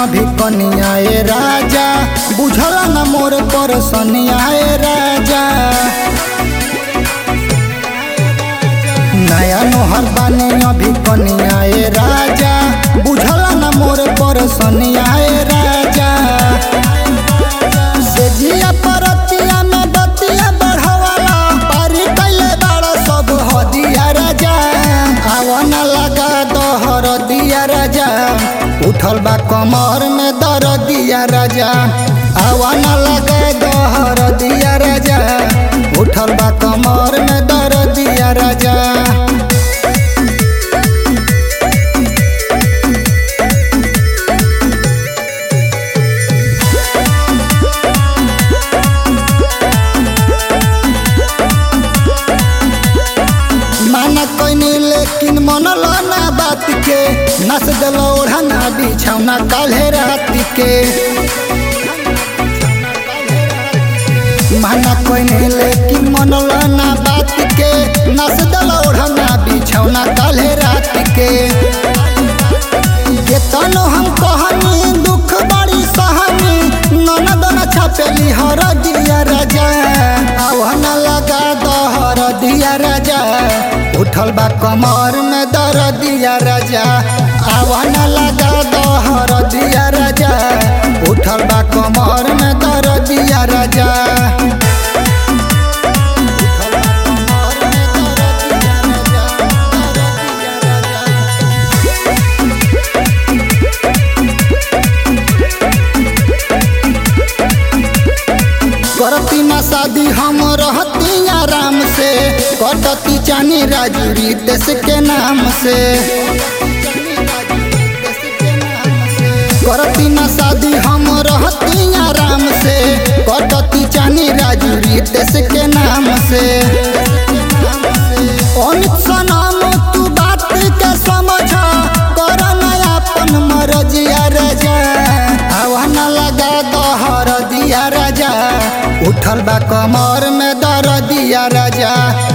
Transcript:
अभी कनिया ए राजा बुझल न मोर पर सनिया ए राजा नया नोहर बानी अभी कनिया ए राजा बुझल न मोर पर सनिया ए राजा से जिया परतिया में बतिया बढ़ावाला पारी कैले बाड़ सब हदिया राजा आवन लगा दहर दिया राजा उठल बा कमर में दर दिया राजा आवन लगा दहर दिया राजा उठल बा कमर में दर दिया राजा माना कोइनी लेकिन मनल ना बात के नस दिल ओढ़ना बिछौना काल्हे रात के माना कोइनी लेकिन मनल ना बात के नस दिल ओढ़ना बिछौना काल्हे रात के केतनो हम कहनी दुख बड़ी सहनी ननद न छपेली हर दिया राजा आवन लगा दहर दिया राजा उठल बा कमर में दर दिया राजा आवन लगा दहर दिया राजा उठल बा कमर में दर दिया राजा उठल बा कमर में दर दिया राजा, दर दिया राजा। करती ना शादी हम रहती आराम से कटती चानी राजूरी देश के नाम से करती ना शादी हम रहती आराम से कटती चानी राजूरी देश के नाम से अमित सनाम तू बात के समझ कर नया अपन मरजिया राजा आवन लगा दहर दिया राजा उठल बा कमर में दर दिया राजा